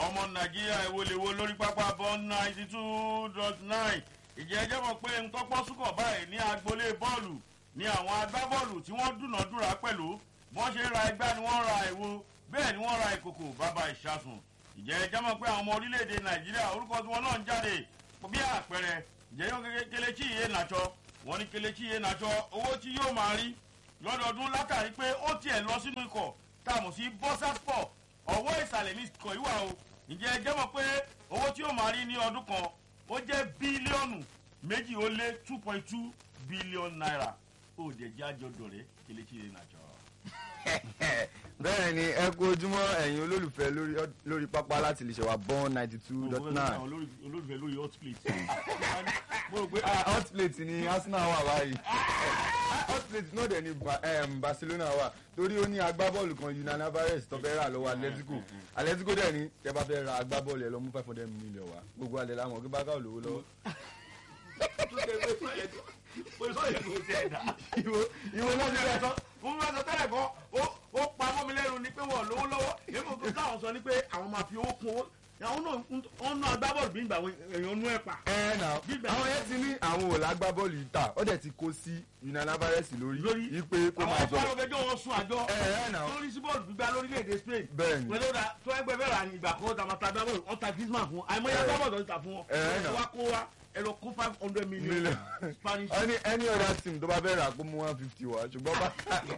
ọmọ nàìjíríà ìwọlẹ̀wọ lórí pápá bọ́ọ̀n ninety two dot nine ìjẹ́ ẹjẹ́ mọ̀ pé ń tọ́pọ́ súnkọ̀ báyìí ní agboolé bọ́ọ̀lù ní àwọn agbábọ́ọ̀lù tí wọ́n dúnàádúrà pẹ̀lú wọ́n ṣe ra ẹgbẹ́ ni wọ́n ra ìwo bẹ́ẹ̀ ni wọ́n ra ìkòkò bàbá ìṣàsùn ìjẹ́ ẹjẹ́ mọ̀ pé àwọn ọmọ orílẹ̀-èdè nàìjíríà orúkọ tí wọ́n náà ń jáde bí àpẹẹrẹ ìjẹ́ yóò kelechi iye nàjọ wọ́n ní kelechi iye nàjọ owó tí yóò máa rí lọ́dọọdún látàrí pé ó tiẹ̀ lọ sínú ikọ̀ táàmù sí bọ́sàspọ̀ ọwọ́ ìsàlẹ̀ ní ikọ̀ ìwà o ǹjẹ́ ẹ jẹ́ mọ̀ pé owó tí yóò máa rí ní ọdún kan ó jẹ́ bílíọ̀nù méjì ó lé two point two bílíọ̀nù náírà ó jẹ́ jẹ́ àjọdọ̀ rẹ̀ kelechi iye nàjọ. bẹ́ẹ̀ ni ẹ kú ojúmọ́ ẹ̀yin olólùfẹ́ lórí lórí pápá láti lè ṣe wa born ninety two dot nine olólùfẹ́ lórí hot plate. mo rò pé hot plate ni arsenal wà báyìí hot plate náà dẹ̀ ni Ba- em, barcelona wà torí ó ní agbábọ́ọ̀lù kan Julian Alvarez tó fẹ́ rà lọ́wọ́ atletico atletico dẹ̀ ni tẹ́ bá fẹ́ ra agbábọ́ọ̀lù ẹ̀ lọ mú five hundred million wá gbogbo alẹ́ làwọn kí bákà olówó lọ́wọ́ ìwọ ìwọ náà ti rẹ̀ sọ mo máa sọ tẹ́lẹ̀ kan ó ó pa mọ́ mi lẹ́nu ni pé wọ́n lówó lọ́wọ́ èmi kò táwọn sọ ni pé àwọn máa fi owó kún owó àwọn náà ń ná agbábọ́ọ̀lù bí ìgbà èèyàn nú ẹ̀ pa. ẹ nà Gbígbà- àwọn yẹn ti ní àwọn ò lágbábọ́ọ̀lù yìí tà ó dẹ̀ ti kó sí Julian Alvarez lórí lórí wípé kó àwọn máa ọ̀pọ̀ sọ ọlọ́fẹjọ́ wọn sún àjọ ẹ ẹ nà lórí sí bọ́ọ̀lù gbígbá lórílẹ̀‐èdè Spain Bẹ́ẹ̀ni. pẹ̀lú ọ̀dà tó ẹgbẹ́ bẹ́ẹ̀ rà ní ìgbà kan ọ̀tà màtà agbábọ́ọ̀lù ọ̀tà Griezmann fún àìmọye agbábọ́ọ̀lù ọ̀tà fún wọn Ẹ, ẹ nà. ẹ wá kó wa ẹ lọ kó five hundred million Million. Spanish any any other team tó bá fẹ́ rà kó mú one fifty wá ṣùgbọ́n bá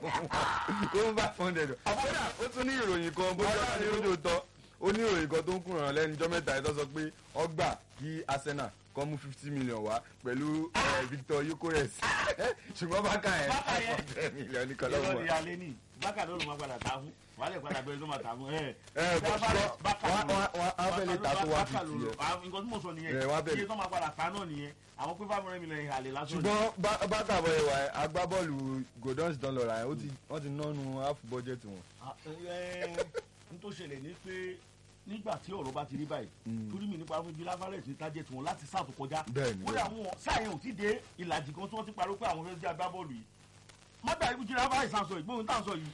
kó mú five hundred àbúrò ó tún ní ìròyìn kan bó ṣe ní lójú tọ́ ó ní ìròyìn kan tó ń kùnràn lẹ́nu jọ́ mẹ́ta ìtọ́ sọ pé ọgbà kí Arsenal kọ́ mú fifty million wá pẹ̀lú eh, Victor Yukores ṣùgbọ́n bákà yẹn Bákà five yẹn. hundred million ní ìrọ̀ kọ́lọ́wọ́ ni alẹ́ ní bákà ló ló máa padà ta fún wàhálẹ̀ padà bẹ́ẹ̀ ló máa ta fún ẹ̀ ẹ bọ̀ ṣùgbọ́n wọ́n wọ́n á fẹ́ lè ta tó one fifty yẹn nǹkan tí mo sọ Ẹ, nìyẹn wọ́n á bẹ̀rẹ̀. iye tó máa padà ta náà nìyẹn àwọn pé five hundred million ìhàlẹ̀ lásán ni. ṣùgbọ́n Bá- bákà bọ̀ ẹ̀wà agbábọ́ọ̀lù Gordon don lọ́ra yẹn ó ti wọ́n ti nánu half budget wọn. Ah, ẹ, n tó ṣẹlẹ̀ ní pé nígbà tí ọ̀rọ̀ bá ti rí báyìí Mm. torí mi nípa fún Julian Alvarez ní target wọn láti sáà tó kọjá Bẹ́ẹ̀ni, kódà wọn sáà yẹn ò tí dé ìlàjì kan tí wọ́n ti pariwo pé àwọn fẹ́ẹ́ jẹ́ agbábọ́ọ̀lù yìí mọ́tà ikú Julian Alvarez à ń sọ ìgbóhùn tá à ń sọ yìí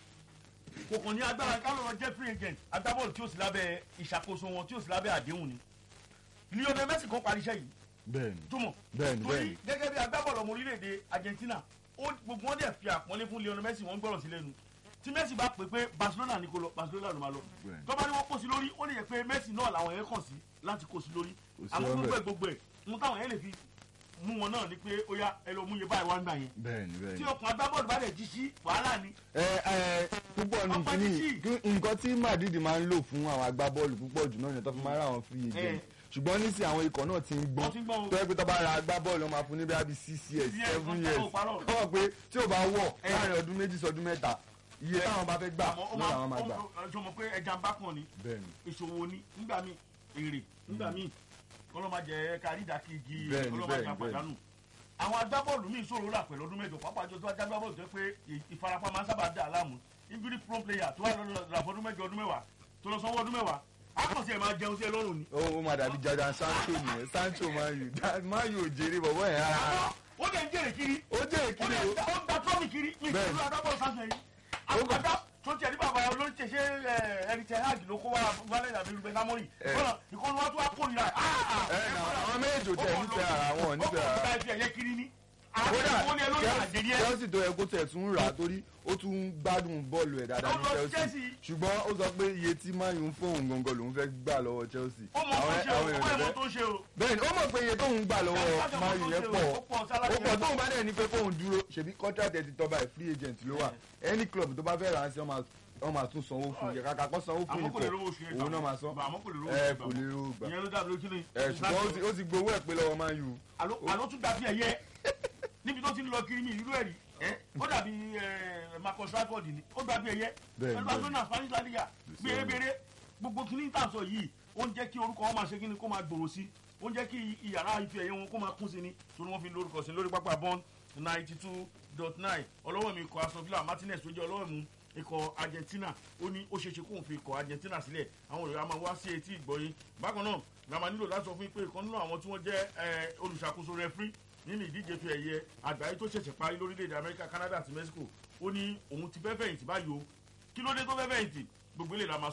kò kàn ní agbára kálọ̀ jẹ́ free agent agbábọ́ọ̀lù tí ó sì lábẹ́ ìṣàkóso wọn tí ó sì lábẹ́ àdéhùn ni Lionel Messi kan parí iṣẹ́ yìí bẹ́ẹ̀ni túmọ̀ bẹ́ẹ̀ni torí bẹ́ẹ̀ni gẹ́gẹ́ bí agbábọ́ọ̀lù ọmọ orílẹ̀-èdè Argentina ó gbogbo wọn dẹ̀ fi àpọ́nlé fún Lionel Messi wọ́n gbọ́rọ̀ sí lẹ́nu tí Messi bá pè pé Barcelona ní kó lọ Barcelona ló máa lọ Bẹ́ẹ̀ni. tó bá ní wọ́n kó sí lórí ó lè yẹ pé Messi náà làwọn yẹn kàn sí láti kó sí lórí Kò sí àmọ́ ọbẹ̀. gbogbo ẹ̀ gbogbo ẹ̀ mú táwọn yẹn lè fi mú wọn náà ni pé ó yá ẹ lọ mú iye báyìí wá ń gbà yẹn bẹ́ẹ̀ni tí bẹ́ẹ̀ni. ọkùnrin agbábọ́ọ̀lù bá dẹ̀ jí sí wàhálà ni ẹ ẹ púpọ̀ ní Ọ̀pọ̀ kíní títì. nǹkan tí Madrid máa ń lò fún àwọn agbábọ́ọ̀lù púpọ̀ jù náà ni tó fi máa ń ra àwọn free agent ṣùgbọ́n nísìnyí àwọn ikọ̀ náà ti ń gbọ́n Wọ́n ti ń gbọ́n o. tó yẹ pé tó bá ra agbábọ́ọ̀lù wọn máa fún ní bí i six years Six years, seven wọ́n years tọ́ òparọ̀. kọ́ pé tí ò bá wọ̀ Ẹ. láàrin ọdún méjì sọdún mẹ́ta iye táwọn bá fẹ́ gbà àmọ́ ó náà máa làwọn máa gbà. ó jọ mọ̀ pé ẹja ń bá kàn ní bẹ́ẹ̀ni ìṣòwò ni nígbà míì èrè nígbà míì kọ́lọ́ máa jẹ kárí ìdákejì Bẹ́ẹ̀ni, kọ́lọ́ máa jà bẹ́ẹ̀ni, pàdánù. àwọn agbábọ́ọ̀lù míì ṣòro rà pẹ̀lú ọdún mẹ́jọ pàápàá jọ tó wá jágbábọ́ọ̀lù tó yẹ pé ì- ìfarapa máa ń sábà dà á láàmú injury prone player tó wà lọ́dọ̀ rà fọdún mẹ́jọ ọdún mẹ́wàá tó lọ sanwó ọdún mẹ́wàá akọ̀sí ẹ̀ máa jẹun sí ẹ lọ́rùn ni. ó ó máa dàbí jaja Sancho nìyẹn Sancho máa yù máa yù òjèrè bọ̀bọ̀ yẹn rárá àmọ́ ó dẹ̀ ń jèrè kiri ó jẹ́ ó ìkíni dẹ̀ o ó ń gba trọ́mì kiri ní Bẹ́ẹ̀ni. ìṣòro agbábọ́ọ̀lù sáṣẹ yìí. àwọn àgbà tó tiẹ̀ ní bàbá olórí tẹ̀ ṣe ẹni tẹ̀ hajj ló kó wá wálé àbí rúbẹ̀ sámórì Ẹ. kọ́nà ìkọ́nù wa tó wá kórìíra ẹ nà àwọn méjì ò tẹ̀ nífẹ̀ẹ́ ara wọn ò nífẹ̀ẹ́ ara ó kọ́ ọ̀gá ẹ̀fẹ̀ kiri ní. kódà àwọn ní ẹ lórí àjẹrí ẹ. Chelsea tó yẹ kó tẹ̀ tún rà á torí ó tún ń gbádùn bọ́ọ̀lù ẹ̀ dáadáa ní Ó lọ Chelsea Chelsea. ṣùgbọ́n ó sọ pé iye tí Man U ń fóun gangan lòún fẹ́ gbà lọ́wọ́ Chelsea ó mọ tó ṣe o ó èèyàn mọ fẹ́ tó ṣe o. bẹ́ẹ̀ ni ó mọ̀ pé iye tóun gbà lọ́wọ́ Chelsea Man U mọ yẹn tó pọ̀ ṣe o, ó pọ̀ sálárì ó pọ̀ yẹn. tóun bá dẹ̀ ní pé kóun dúró ṣèbí contract ẹ̀ ti tọ́ báyìí free agent ló wà any club tó bá fẹ́ rà á sí wọ́n máa tún sanwó fún yẹ kàkà kó sanwó fún àmọ́ kò lè ikọ̀ rówó oṣù yẹn òun náà máa san àmọ́ kò lè rówó ẹ oṣù kò lè rówó gbà ìyẹn ló dàbí lójú ni. ẹ ṣùgbọ́n ó ti- ó ti gbowó ẹ̀ pé lọ́wọ́ Man U àló àló tún dàbí ẹyẹ níbi tó ti ń lọ kiri mi ìlú ẹ̀rí ẹ ó dàbí ẹ, Marcus Rashford ni ó dàbí ẹyẹ Bẹ́ẹ̀ni, pẹ̀lú Barcelona Spanish La Liga gbèrègbèrè gbogbo kìíní tà sọ yìí ó ń jẹ́ kí orúkọ wọn máa ṣe kíni kó máa gbòòrò sí ó ń jẹ́ kí ìyàrá ife ẹ̀yẹ wọn kó máa kún sí ni torí wọ́n fi lórúkọ sí lórí pápá bond ninety two dot nine ọlọ́wọ́ mi ikọ̀ Aston Villa Martinez tó jẹ́ ọlọ́wọ́ mi ikọ̀ Argentina ó ní ó ṣeéṣe kóun fi ikọ̀ Argentina sílẹ̀ àwọn olùyà máa wá sí etí ìgbọ́yé bákan náà la máa nílò láti sọ fún yín pé ìkan nínú àwọn tí wọ́n jẹ́ ẹ, olùṣàkóso rẹfrí nínú ìdíje fi ẹ̀yẹ àgbáyé tó ṣẹ̀ṣẹ̀ parí lórílẹ̀‐èdè Amẹ́ríkà Canada àti Mexico ó ní òun ti fẹ́ fẹ̀yìntì báyìí o kí ló dé tó fẹ́ fẹ̀yìntì gbogbo ilé la máa sọ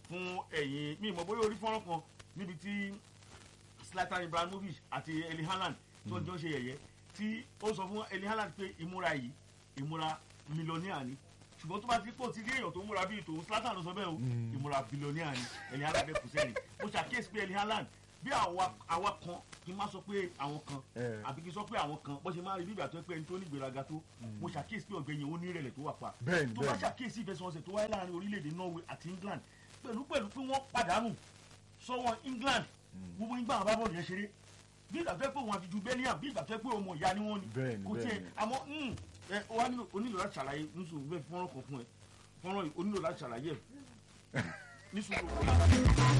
fún ẹ̀yìn mi ìmọ̀ bóyá orí fọ́nrán kan níbi tí Zlatan Ibrahimovic àti Erling Haaland tí wọ́n jọ ń ṣe yẹ̀yẹ́ tí ó sọ fún Erling Haaland pé ìmúra yìí ìmúra mílíọ̀nìà ni ṣùgbọ́n tó bá ti pọ̀ ti rí èèyàn tó múra bíi tòun Zlatan ló sọ bẹ́ẹ̀ o ìmúra bílíọ̀nìà ni Erling Haaland bẹ́ẹ̀ kù sẹ́yìn mo ṣàkíyèsí pé Erling Haaland bí àwa àwa kan kí n má sọ pé àwọn kan Eh. àbí kí n sọ pé àwọn kan bó ṣe máa rí bí ìgbà tó pé ẹni tó ní ìgbéraga tó mo ṣàkíyèsí pé ọ̀gbẹ́yìn ó ní ìrẹ̀lẹ̀ tó wà pa Bẹ́ẹ̀ni, tó bá bẹ́ẹ̀ni. ṣàkíyèsí ìfẹsẹ̀wọnsẹ̀ tó wáyé láàrin orílẹ̀-èdè Norway àti England pẹ̀lú pẹ̀lú pé wọ́n pàdánù sọ́wọ́ England gbogbo nígbà àwọn bábọ̀dù yẹn ṣeré bí ìgbà tó yẹ pé òun àti ju Bellingham bí ìgbà tó yẹ pé ọmọ ìyá ni wọ́n ni Bẹ́ẹ̀ni, kò tiẹ̀ bẹ́ẹ̀ni. àmọ́ mm, ẹ ó wá nílò onílò láti ṣàlàyé nísòwò bẹ́ẹ̀ fọ́nrán kan fún ẹ fọ́nrán yìí onílò láti ṣàlàyé ẹ nísòwò.